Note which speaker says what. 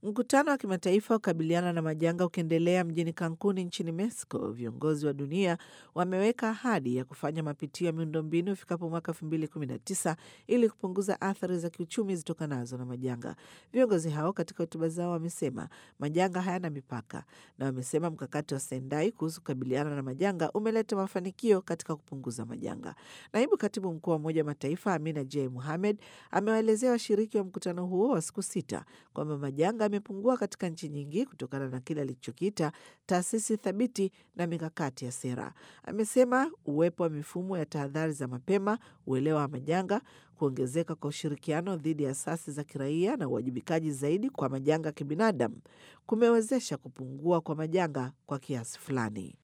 Speaker 1: Mkutano wa kimataifa wa kukabiliana na majanga ukiendelea mjini Cancun nchini Mexico, viongozi wa dunia wameweka ahadi ya kufanya mapitio ya miundombinu ifikapo mwaka 2019 ili kupunguza athari za kiuchumi zitokanazo na majanga. Viongozi hao katika hotuba zao wamesema majanga hayana mipaka, na wamesema mkakati wa Sendai kuhusu kukabiliana na majanga umeleta mafanikio katika kupunguza majanga. Naibu katibu mkuu wa Umoja wa Mataifa Amina J Muhamed amewaelezea washiriki wa mkutano huo wa siku sita kwamba majanga yamepungua katika nchi nyingi kutokana na kile alichokiita taasisi thabiti na mikakati ya sera. Amesema uwepo wa mifumo ya tahadhari za mapema, uelewa wa majanga, kuongezeka kwa ushirikiano dhidi ya asasi za kiraia na uwajibikaji zaidi kwa majanga ya kibinadamu kumewezesha kupungua kwa majanga kwa kiasi fulani.